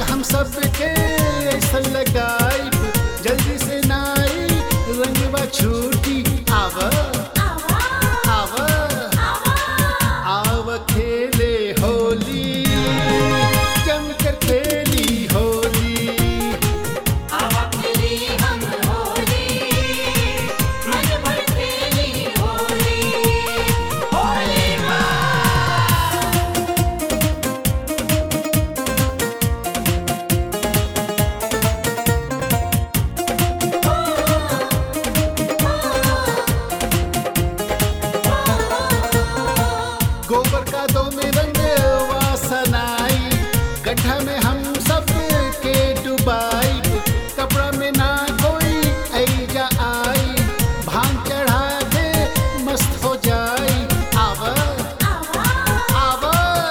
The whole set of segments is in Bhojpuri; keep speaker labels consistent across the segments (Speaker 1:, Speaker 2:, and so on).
Speaker 1: हम सबके ऐसा लगाई जल्दी से नाई रंगवा छूटी आव आव आव खेले होली जम कर खेली होली
Speaker 2: आवा खेली हम होली मन भर खेली होली होली
Speaker 1: गोबर का दो में रंग वासनाई गड्ढा में हम सब के डुबाई कपड़ा में ना कोई ऐजा आई भांग चढ़ा के मस्त हो जाई आव आव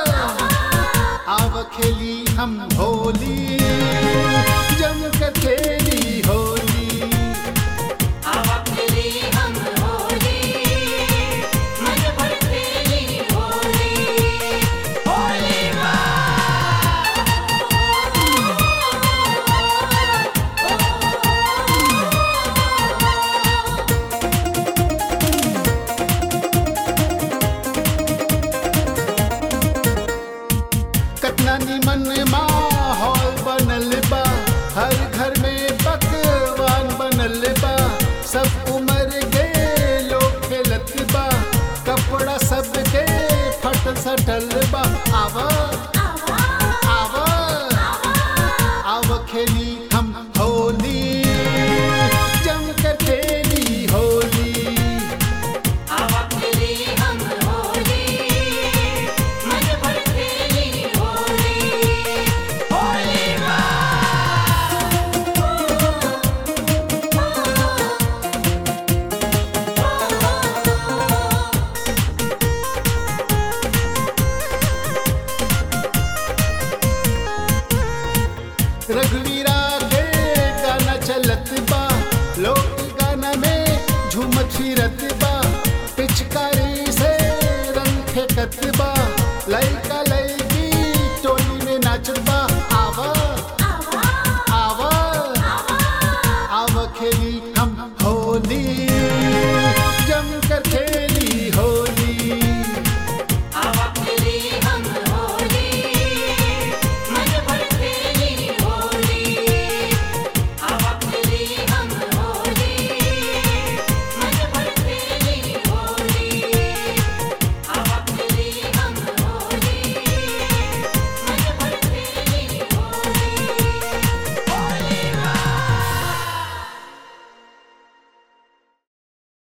Speaker 1: आव खेली हम होली जम कर खेली होली
Speaker 2: आवा खेली हम होली मन भर खेली होली होली
Speaker 1: कतना निमन माहौल बनल बा हर घर में पकवान बनल बा सब उम्र के लोग खेलत बा कपड़ा सबके फटल सटल बा आव आव आव खेली हम होली जम कर खेली होली
Speaker 2: आवा खेली हम होली मन भर खेली होली होली
Speaker 1: रघुवीरा के गाना चलत बा लोग गाना में झूमत फिरत